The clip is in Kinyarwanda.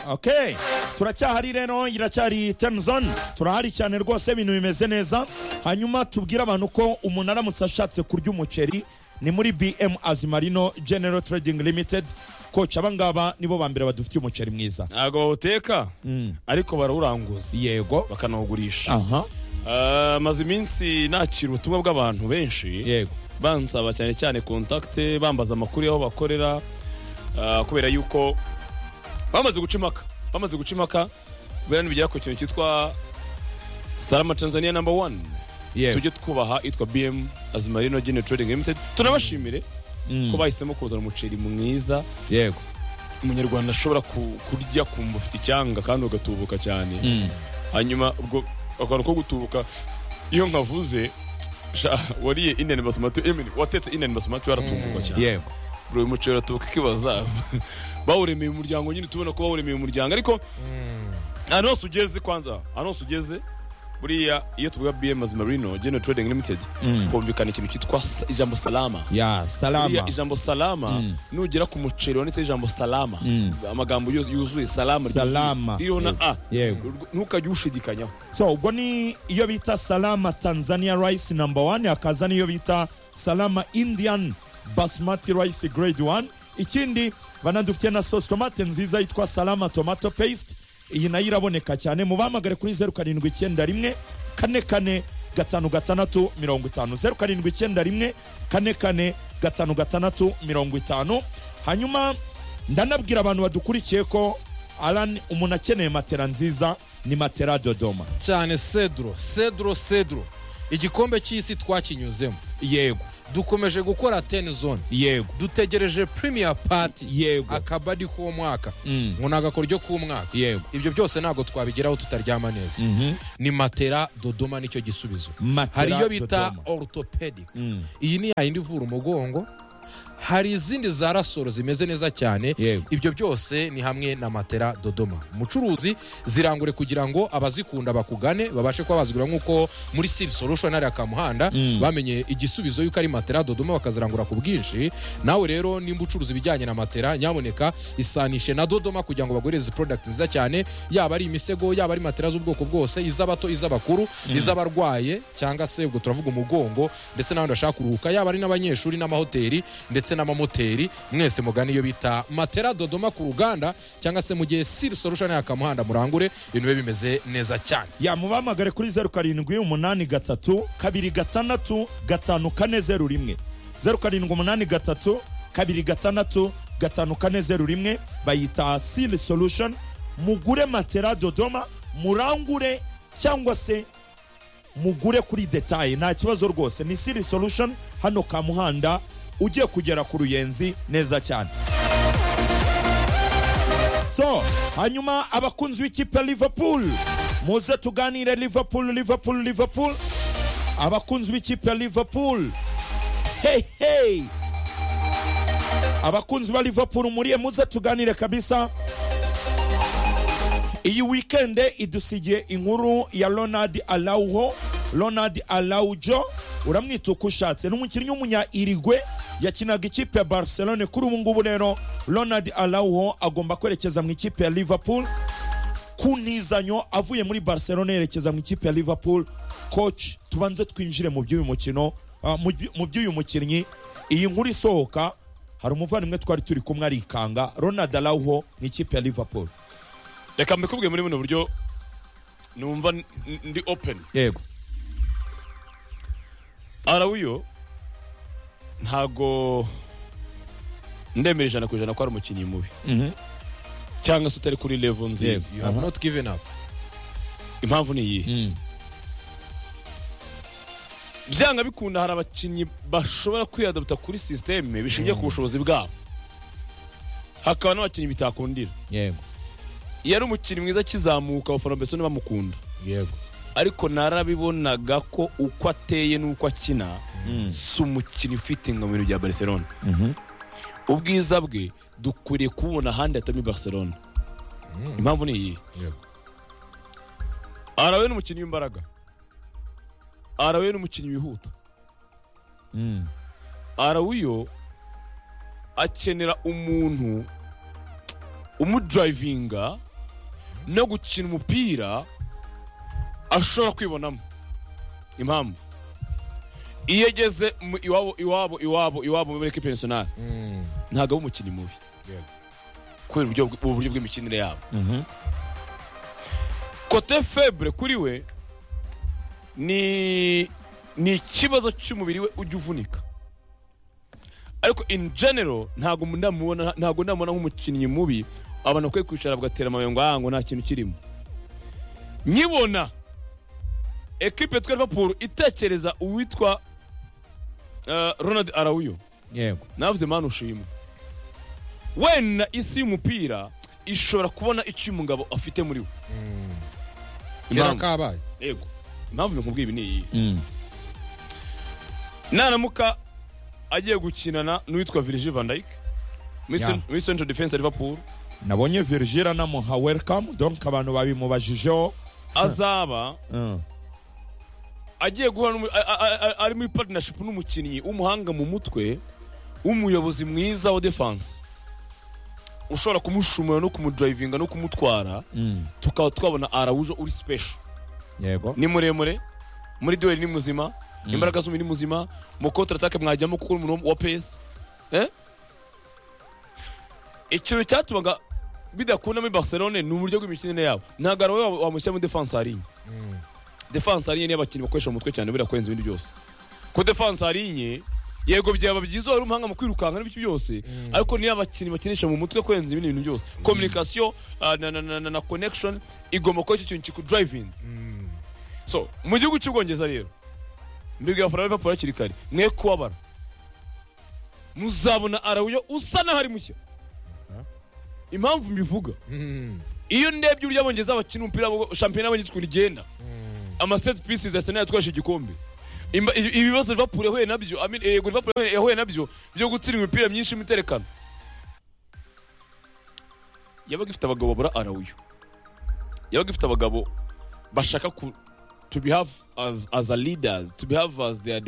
okay turacyahari rero iracyari temuzoni turahari cyane rwose ibintu bimeze neza hanyuma tubwire abantu ko umuntu aramutse ashatse kurya umuceri ni muri bm azimarino genero trading limited koca abangaba nibo ba mbere badufitiye umuceri mwiza ntabwo bawuteka ariko barawuranguza yego bakanawugurisha aha Ah, maze iminsi nakira ubutumwa bw'abantu benshi yego bansaba cyane cyane kontakite bambaza amakuru y'aho bakorera ah, kubera yuko bamaze guca impaka bamaze guca impaka kubera n'ibigera ku kintu cyitwa salama tanzania namba wani yego tujye twubaha itwa bm azimarino gene trading limited tunabashimire Mm. ko bahisemo kuzana umuceri mwiza yego umunyarwanda ashobora ku- kurya kumva ufite icyanga kandi ugatubuka cyane Mm. hanyuma ubwo akantu ko gutubuka iyo nkavuze sha, wariye indian basmati I mean, watetse indian basmati waratumbuka cyane yego uyu muceri uratubuka ikibaza bawuremeye umuryango nyine tubona ko bawuremeye umuryango ariko ahantu hose ugeze kwanza ahantu hose ugeze buriya iyo tuvuga bm azimarino gene trading limited Mm. humvikana ikintu cyitwa sa- ijambo salama ya Buriya salama ijambo salama Mm. nugera ku muceri wanditseho ijambo salama Mm. amagambo yu- yuzuye salama ryuzuye. Salama. ririho na a Yego. ntukajye ushidikanyaho so ubwo ni iyo bita salama tanzania rice number one hakaza n'iyo bita salama indian basmati rice grade one ikindi banadufitiye na sauce tomate nziza yitwa salama tomato paste iyi nayo iraboneka cyane mu bahamagare kuri zeru karindwi icyenda rimwe kane kane gatanu gatandatu mirongo itanu zeru karindwi icyenda rimwe kane kane gatanu gatandatu mirongo itanu hanyuma ndanabwira abantu badukurikiye ko alan umuntu akeneye matera nziza ni matera dodoma cyane cedro cedro cedro igikombe cy'isi twakinyuzemo yego dukomeje gukora ten zone yego dutegereje premier party yego akaba ari k'uwo mwaka Mm. ngo ni agakoryo k'umwaka yego ibyo byose ntabwo twabigeraho tutaryama neza Mhm. ni matera dodoma nicyo gisubizo Matera hari iyo bita Dodoma. orthopedic Mm. iyi ni yayindi ivura umugongo hari izindi za rasoro zimeze neza cyane Yego. ibyo byose ni hamwe na matera dodoma umucuruzi zirangure kugira ngo abazikunda bakugane babashe kuba bazigura nk'uko muri siri solution hariya ka muhanda Mm. bamenye igisubizo yuko ari matera dodoma bakazirangura ku bwinshi nawe rero nimba ucuruza ibijyanye na matera nyaboneka isanishe na dodoma kugira ngo baguhereze product nziza cyane yaba ari imisego yaba ari matera z'ubwoko bwose iz'abato iz'abakuru iz'abarwaye cyangwa se ubwo turavuga umugongo ndetse n'abandi bashaka kuruhuka yaba ari n'abanyeshuri n'amahoteli ndetse n'amamoteri mwese mugane iyo bita matera dodoma ku ruganda cyangwa se mu gihe siri solution yakamuhanda murangure ibintu bibe bimeze neza cyane ya mubahamagare kuri zeru karindwi umunani gatatu kabiri gatandatu gatanu kane zeru rimwe zeru karindwi umunani gatatu kabiri gatandatu gatanu kane zeru rimwe bayita sili solution mugure matera dodoma murangure cyangwa se mugure kuri detaye nta kibazo rwose ni siri solution hano ka muhanda ugiye kugera ku ruyenzi neza cyane so hanyuma abakunzi b'ikipe ya liverpool muze tuganire liverpool liverpool liverpool abakunzi b'ikipe ya liverpool hey hey abakunzi ba liverpool muriye muze tuganire kabisa iyi wikende idusigiye inkuru ya ronald alauho ronald alaujo uramwita uko ushatse ni umukinnyi w'umunya irigwe yakinaga ikipe ya barcelone kuri ubu ngubu rero ronald alauho agomba kwerekeza mu ikipe ya liverpool ku ntizanyo avuye muri barcelona yerekeza mu ikipe ya liverpool coach tubanze twinjire mu by'uyu mukino ah, mu by- mu by'uyu mukinnyi iyi nkuru isohoka hari umuvandimwe twari turi kumwe arikanga ronald alauho mu ikipe ya liverpool reka mbikubwiye muri buno buryo numva n- ndi open yego arawiyo ntago ndemera ijana ku ijana ko ari umukinnyi mubi Mhm. cyangwa se utari kuri levo nziza Yego. you have Aha. not given up impamvu ni iyihe Mm. byanga bikunda hari abakinnyi bashobora kwiyadabuta kuri sisiteme bishingiye ku bushobozi bwabo hakaba n'abakinnyi bitakundira yego iyo ari umukinnyi mwiza akizamuka abafana mbese bamukunda yego ariko narabibonaga ko uko ateye n'uko akina si umukinnyi ufite ngo mu bintu bya barcelona ubwiza bwe dukwiriye kububona ahandi hatari muri barcelona impamvu ni iyi yego arawe ni umukinnyi w'imbaraga arawe ni umukinnyi wihuta Mm. arawuyo akenera umuntu umudrivinga no gukina umupira ashobora kwibonamo impamvu iyo ageze mu- iwabo iwabo iwabo iwabo muri ekipe nasiyonari Mm. ntabwo aba umukinnyi mubi Yego. kubera uburyo bw- uburyo bw'imikinire yabo Mhm. kote febure kuri we ni ni ikibazo cy'umubiri we ujya uvunika ariko in general ntabwo ndamubona ntabwo ndamubona nk'umukinnyi mubi abantu bakwiye kwicara bagatera amabuye ngo "Ah, ngo nta kintu kirimo nkibona ekipe yitwa liverpool itekereza uwitwa eh, ronald arawuyo yego navuze mani ushima wenda isi y'umupira ishobora kubona icyo umugabo afite muri we Mm. Kera Impamvu- kabaye yego impamvu bikubwiye ibi ni iyi Mm. naramuka agiye gukinana n'uwitwa virgil van dijk muri Ya. cen- muri central defense ya liverpool nabonye virgil anamuha welcome donc abantu babimubajijeho azaba Mm. agiye guhura n'umu- a- a- a- ari muri partnership n'umukinnyi w'umuhanga mu mutwe w'umuyobozi mwiza wa defense ushobora kumushumura no kumudrivinga no kumutwara Mm. tukaba twabona arawujo uri special yego ni muremure muri duel ni muzima imbaraga z'umubiri ni muzima mu kontra atake mwajyamo kuko uri umuntu wa pesi eh? ikintu cyatumaga bidakunda muri barcelone ni uburyo bw'imikinire yabo ntabwo ari wowe wamushyira muri defanse harinye Mm. defanse harinye niyo abakinnyi bakoresha mu mutwe cyane buriya kurenza ibindi byose ko defanse harinye yego byaba byiza wari umuhanga mu kwirukanka n'ibiki byose ariko niyo abakinnyi bakinisha mu mutwe kurenza ibindi bintu byose communication ah, na, na, na, na, na connection igomba kuba icyo kintu kikudrivinze Mm. so mu gihugu cy'ubwongereza rero mbibwira abafana ba liverpool hakiri kare mwe kubabara muzabona arawuyo usa n'aho ari mushya impamvu mbivuga Mm. iyo ndebye uburyo abongereza bakina umupira w'amaguru, shampiyona y'abongereza ukuntu igenda Mm. amaset pieces arsenal yatwaje igikombe Imba- ibi- ibibazo liverpool yahuye nabyo I mean, eh, yego liverpool yahuye- yahuye nabyo byo gutsindwa imipira myinshi y'imiterekano yabaga ifite abagabo babura arawuyo yabaga ifite abagabo bashaka ku to behave as, as a leaders to behave as their